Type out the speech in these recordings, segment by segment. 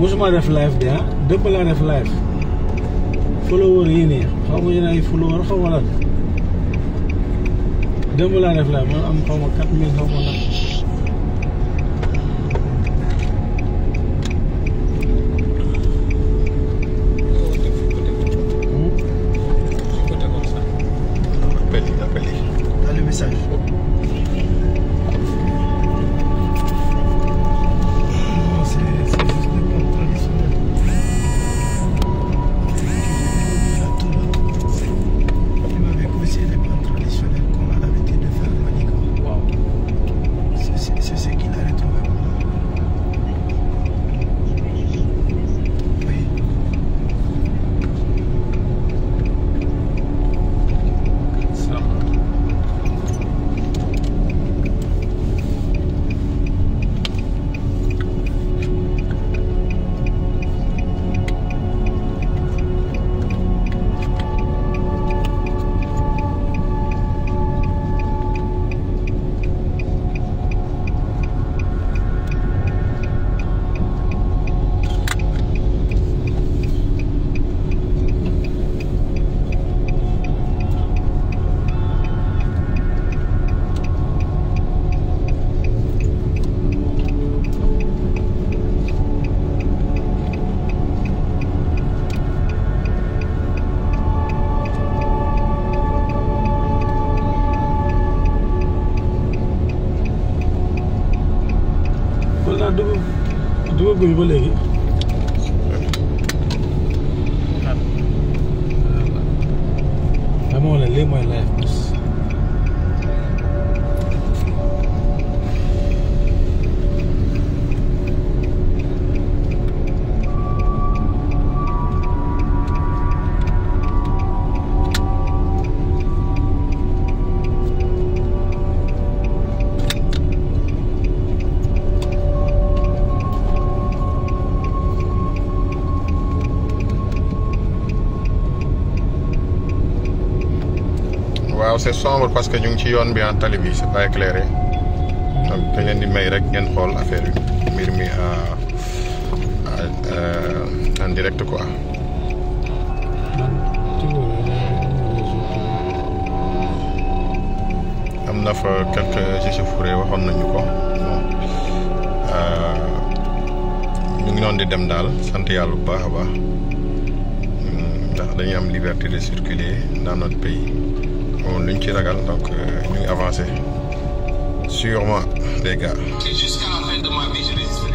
mosuma def live de ah dëpp laa def live follower yi nii xaw ma yéen ay follower xaw ma lan dëpp laa def live man am xaw ma 4000 xaw ma lan appel yi appel yi. Dans le message. Non, c'est c'est juste des plats traditionnels. Il m'avait conseillé des plats traditionnels qu'on a l'habitude de faire au Manico. waaw C'est c'est- c'est ce qu'il a retrouvé. Oui. kon daal dugub dugub guñu ba léegi dama wala lii mooy live bés waaw c'est sombre parce que ñu ngi ci yoon bi en tali bi c'est pas éclairé donc dañ leen di may rek ngeen xool affaire yi mbir mi à à en direct quoi. man Tigo am na fa quelques échauffourées waxoon nañu ko bon ñu ngi noonu di dem daal sant yàlla bu baax a baax ndax dañuy am liberté de circuler dans notre pays moom lu ñu ci ragal donc ñu ngi avancé sûrement les gars. Et jusqu'à la fin de ma vie, je résisterai.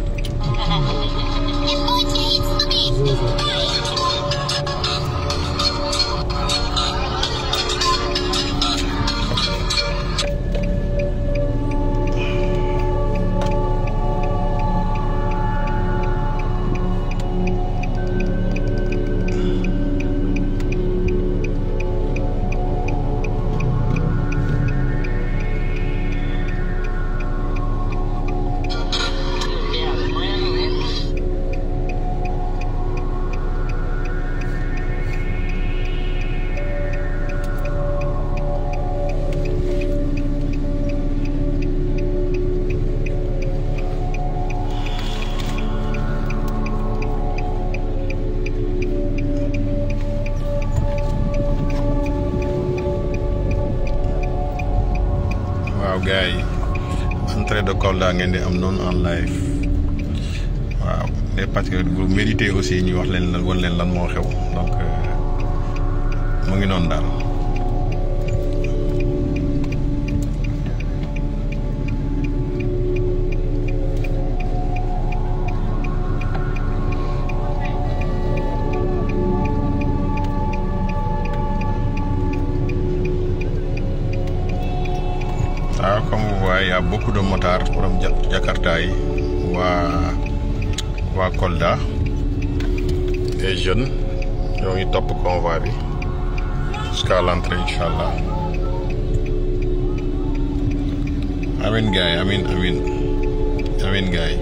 waaw gars yi entrée de Kolda ngeen di am noonu en live waaw les patriotes vous méritez aussi ñu wax leen lan wan leen lan moo xew donc euh, mu ngi noonu daal. waaw comme vous voyez y a beaucoup de motards borom ja Jakarta yi waa waa Kolda les jeunes ñoo ngi topp convoi bi jusqu'à l'entrée incha allah amin gaay amin amin amin gaay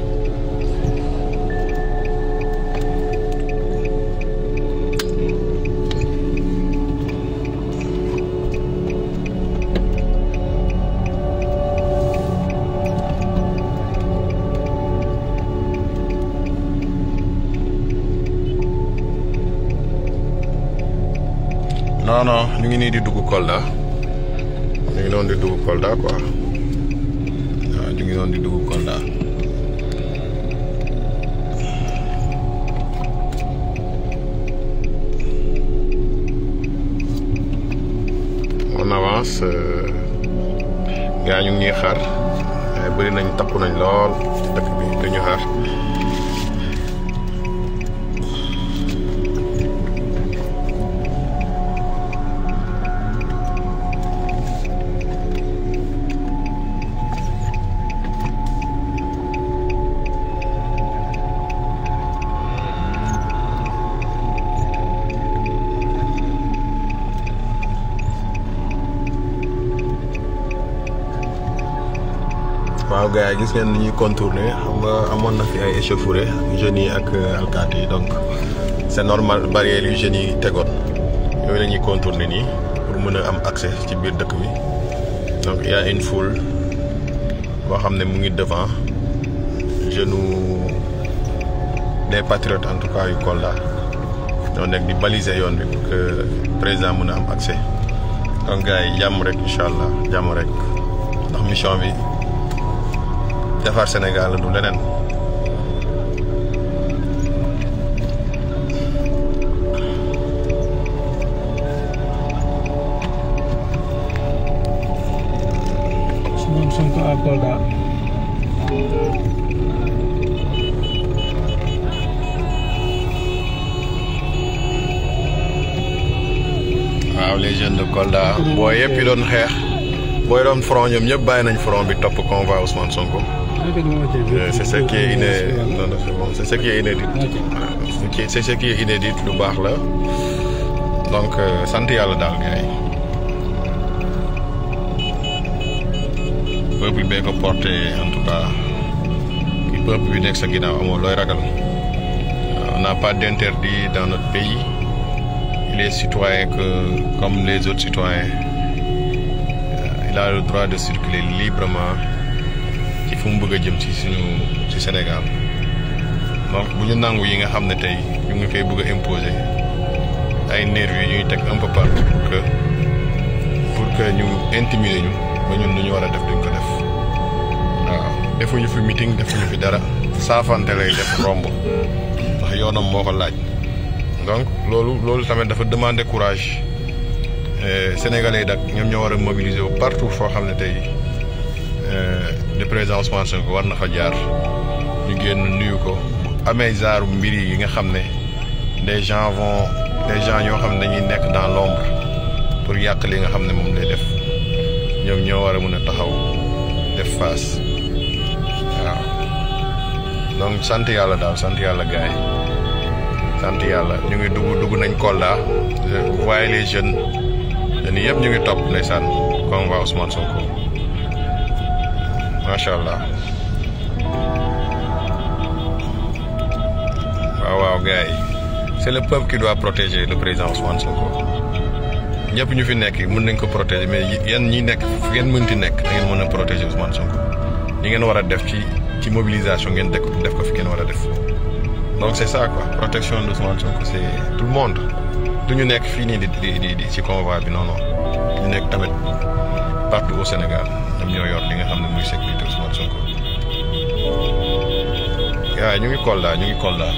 non non ñu ngi nii di dugg Kolda ñu ngi noonu di dugg Kolda quoi waaw ñu ngi noonu di dugg Kolda on avance gaa ñu ngi ñuy xaar waaye bëri nañ takku nañ lool ci dëkk bi dañu xaar waaw gars yi gis ngeen ni ñuy contourner xam nga amoon na fi ay échauffourées jeunes yi ak alkaati yi donc c'est normal barrières yu jeunes yi tegoon yooyu la ñuy contourner nii pour mën a am accès ci biir dëkk bi donc il y a une foule boo xam ne mu ngi devant jeune des patriotes en tout cas yu Kolda ñoo nekk di baliser yoon bi pour que président mën a am accès donc gars yi jàmm rek incha allah jàmm rek ndax mission bi. defar Sénégal du leneen Ousmane Sonko à Kolda. waaw les jeunes de Kolda boo yëpp yi doon xeex booy doon front ñoom ñëpp bàyyi nañ front bi topp convoi Ousmane Sonko. c'est ce qui est inédit non non c'est bon c'est ce qui est inédit c'est ce qui est inédit lu baax la donc sant yàlla daal gars yi peuple bee ko porté en tout cas ki peuple bi nekk sa ginnaaw amoo looy ragal on n'a pas d'interdit dans notre pays il est citoyen que comme les autres citoyens il a le droit de circuler librement ci fu mu bëgg a jëm ci suñu ci Sénégal donc bu ñu nangu yi nga xam ne tey ñu ngi koy bëgg a imposer ay nervis yi ñuy teg un peu partout pour que pour que ñu intimider ñu ba ñun lu ñu war a def duñ ko def waaw defuñu fi meeting defuñu fi dara saafante lay def romb ndax yoonam moo ko laaj donc loolu loolu tamit dafa demander courage sénégalais dak ñoom ñoo war a mobiliser wu partout foo xam ne tey le président Ousmane Sonko war na fa jaar ñu génn nuyu ko bu amee zaaru mbir yi nga xam ne des gens vont des gens ñoo xam ne dañuy nekk dans l'ombre pour yàq li nga xam ne moom lay def ñoom ñoo war a mën a taxaw def face waaw donc sant yàlla daal sant yàlla gars yi sant yàlla ñu ngi dugg dugg nañ Kolda vous voyez les jeunes jeunes yëpp ñu ngi topp ndeysaan convoi Ousmane Sonko macha allah waaw waaw gars yi c'est le peuple qui doit protéger le président Ousmane Sonko ñëpp ñu fi nekk mën nañ ko protéger mais yéen ñi nekk fu ngeen mënti nekk da ngeen mën a protéger Ousmane Sonko ñi ngeen war a def ci ci mobilisation ngeen def def ko fi ngeen war a def donc c'est ça quoi protection de Ousmane Sonko c'est tout le monde du ñu nekk fii nii di di di ci convoi bi non non ñu nekk tamit partout au Sénégal ñoom ñoo yor li nga xam ne muy sécurité Ousmane Sonko waaw ñu ngi Kolda ñu ngi Kolda.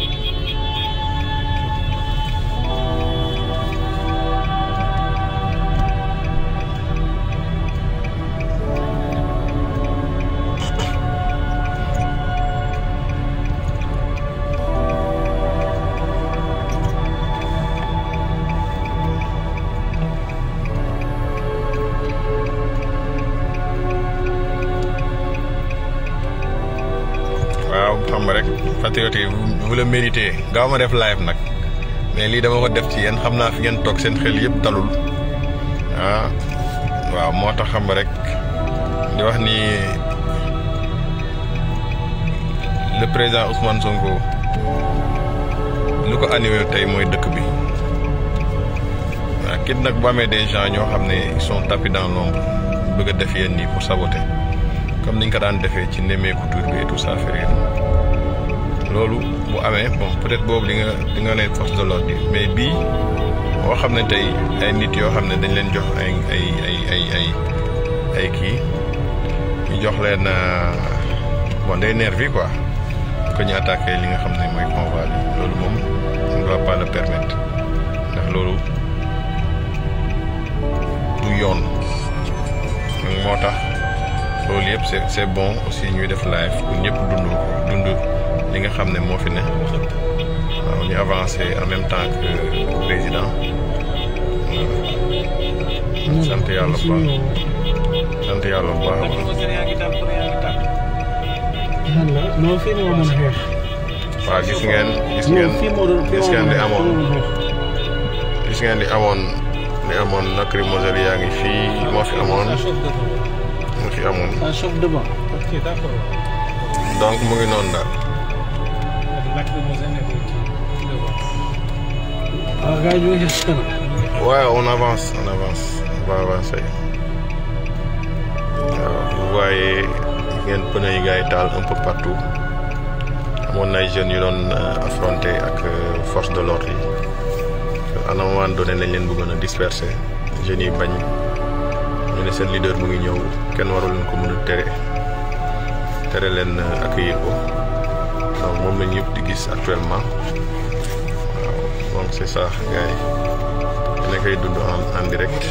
waaw xam nga rek patriote yi vous le méritez gaaw ma def live nag mais lii dama ko def ci yéen xam naa fi ngeen toog seen xel yëpp dalul ah waaw moo tax xam nga rek di wax ni le président Ousmane Sonko lu ko animé tey mooy dëkk bi waaw kit nag bu amee des gens ñoo xam ne ils sont tapis dans l'ombre bëgg a def yéen nii pour saboter comme niñ ko daan defee ci nemmeeku tur bi et tout ça fait rien loolu bu amee bon peut-être boobu di nga di nga ne force de l'ordre yi mais bii boo xam ne tey ay nit yoo xam ne dañ leen jox ay ay ay ay ay ay kii ñu jox leen bon day nervi quoi ko ñu attaqué li nga xam ne mooy convoi bi loolu moom on ne doit pas le permettre ndax loolu du yoon donc moo tax loolu yëpp c'est c'est bon aussi ñuy def live pour ñëpp dund ko dund li nga xam ne moo fi ne waaw ñu avancé en même temps que président sant yàlla bu baax sant yàlla bu baax a baax man la non fii moo mën xeex. waaw gis ngeen gis non ngeen fii moo doon fii gis moo ngeen di doon amoon xeex. gis ngeen di amoon di amoon lacrymogène yaa ngi fii moo fi amoon moo fi amoon Ça chauffe devant. Ok, d'accord. donc mu ngi noonu daal Lacrymogène et tout. Devant. waaw gars yi ñu ngi xeex si kanam. Ouais, on avance, on avance, on va avancer. waaw vous voyez ngeen pneu yi gars yi taal un peu partout amoon na ay jeunes yu doon euh, affronter ak euh, force de l'ordre yi à un moment donné lañ leen bëggoon a disperser jeunes yi bañ ñu ne seen leader mu ngi ñëw kenn warul leen ko mën a tere tere leen euh, accueillir ko donc moom la ñëpp di gis actuellement waaw donc c'est ça gars yi. ne koy dund en en direct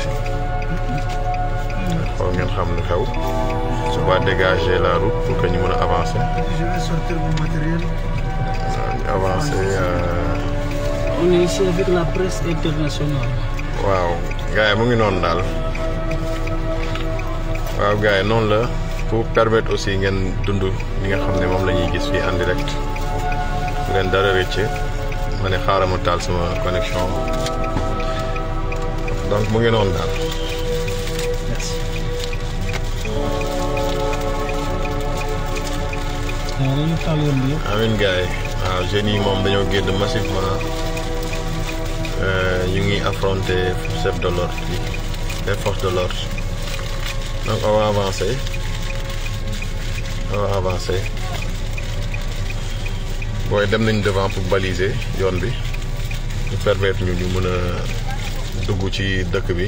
xool ngeen xam lu xew su ba dégager la route pour que ñu mën a avancer Je vais sortir mon matériel. waaw ñu avancer euh, On est ici avec la presse internationale. waaw gars yi mu ngi noonu daal waaw gars yi noonu la pour permettre aussi ngeen dund li nga xam ne moom la ñuy gis fii en direct bu leen dara rëcce ma ne xaaral ma taal sama connexion donc mu ngi noonu daal Merci. waaw dañu taal yoon bi yëpp. amin gars yi waaw jeunes yi moom dañoo génn massivement euh, ñu ngi affronter chef de l'ordre yi les forces de l'ordre donc on va avancer on va avancer booy dem nañ devant pour baliser yoon bi ñu permettre ñu ñu mën a dugg ci dëkk bi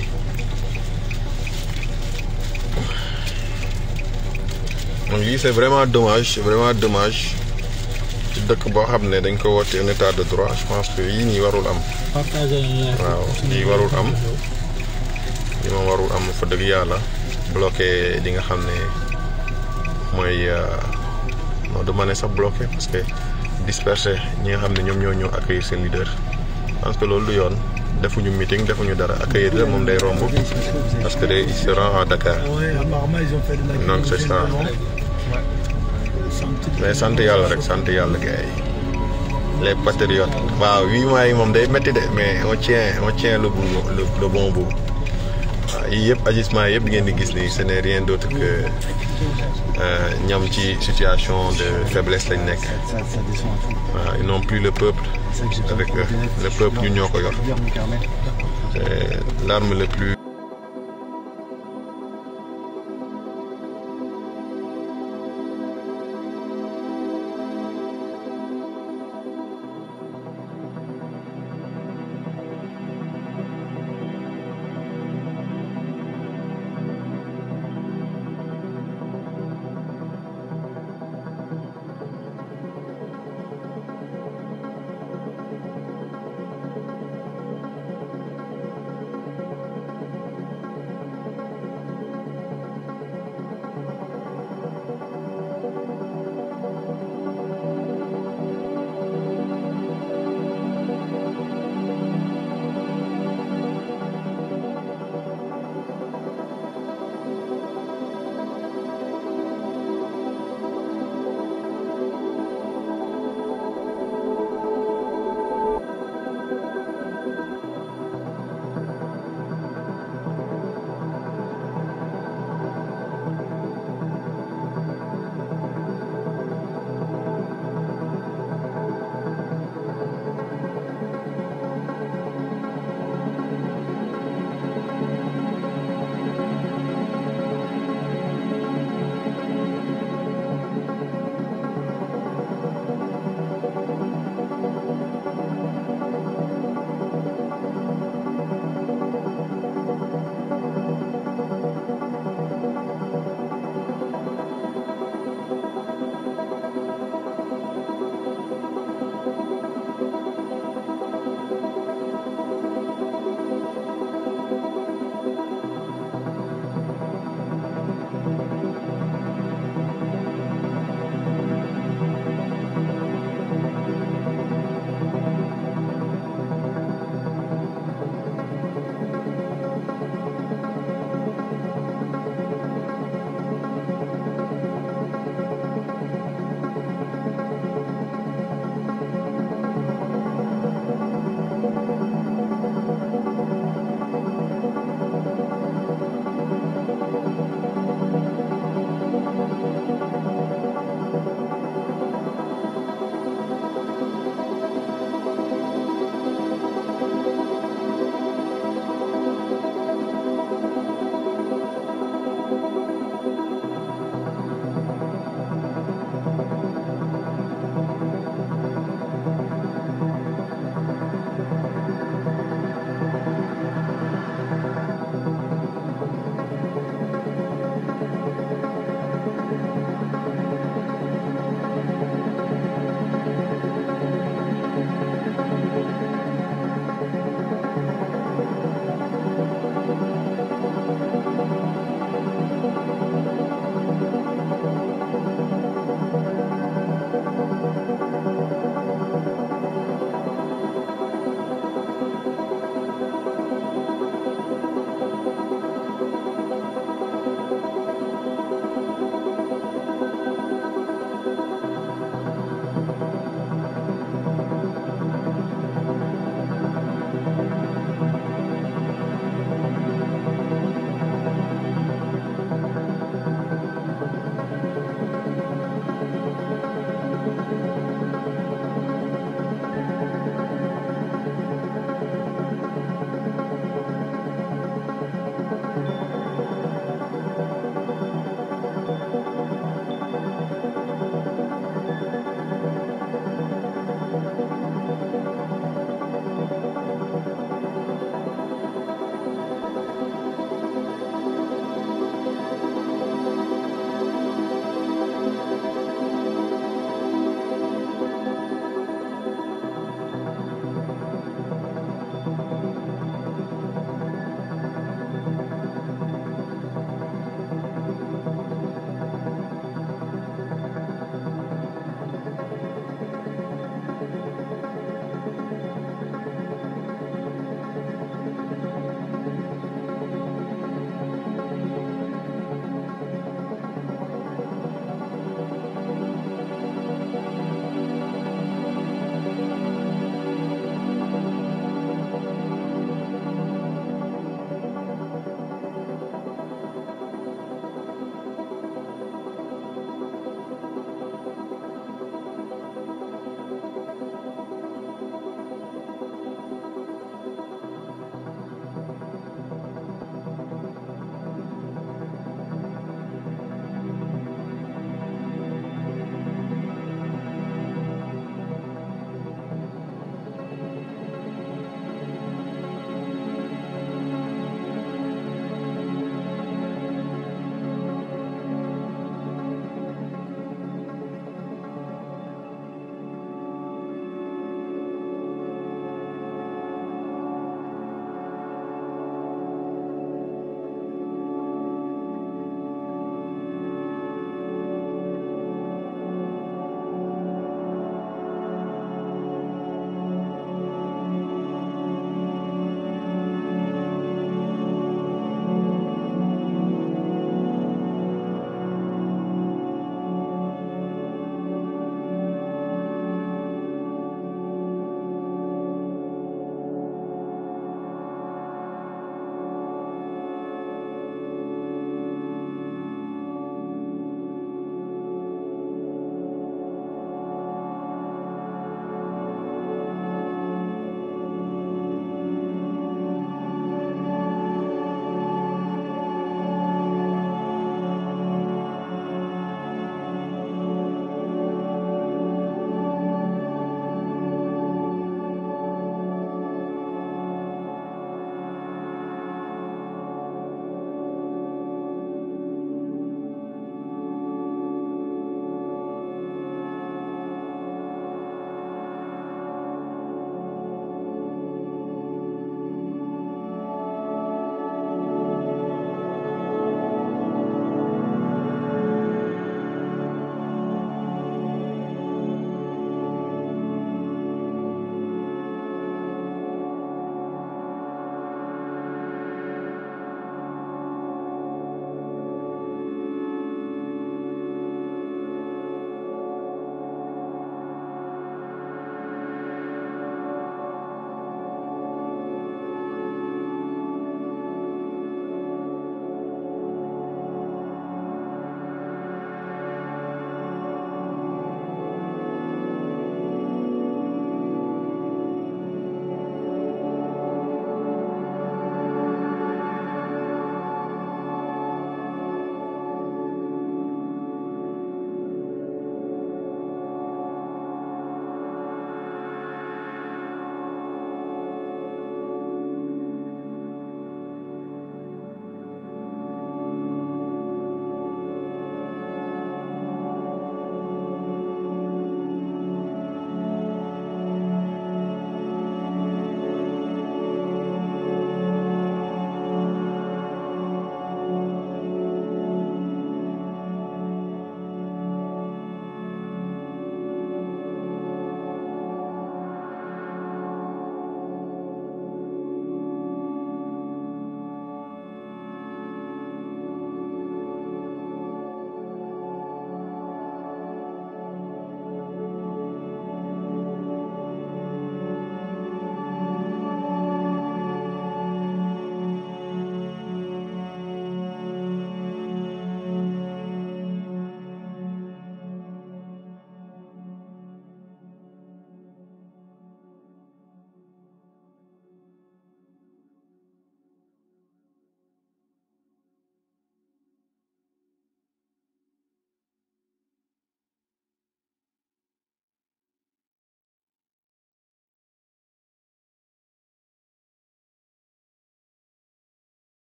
donc lii c'est vraiment dommage c'est vraiment dommage ci dëkk boo xam ne dañ ko woote un état de droit je pense que yii nii warul am partagé nañu la. waaw lii warul am lii moom warul am fa dëgg yàlla bloqué li nga xam ne mooy euh, non du ma ne sax bloqué parce que dispersé ñi nga xam ne ñoom ñoo ñëw accueillir seen leader parce que loolu du yoon defuñu meeting defuñu dara accueillir la moom day romb parce que day il se rend à Dakar Ouais, apparemment, ils ont fait de la Donc, c'est ça. mais sant yàlla rek sant yàlla gars yi les patriotes waaw huit mois yi moom day métti de mais on tient on tient le bout le, le bon bout waaw yii yëpp agissement yëpp ngeen di gis nii ce n'est rien d'autre que euh, ñam ci situation de faiblesse lañ nekk waaw ils n'ont plus le peuple avec eux le peuple ñun ñoo ko yor c'est l'arme le plus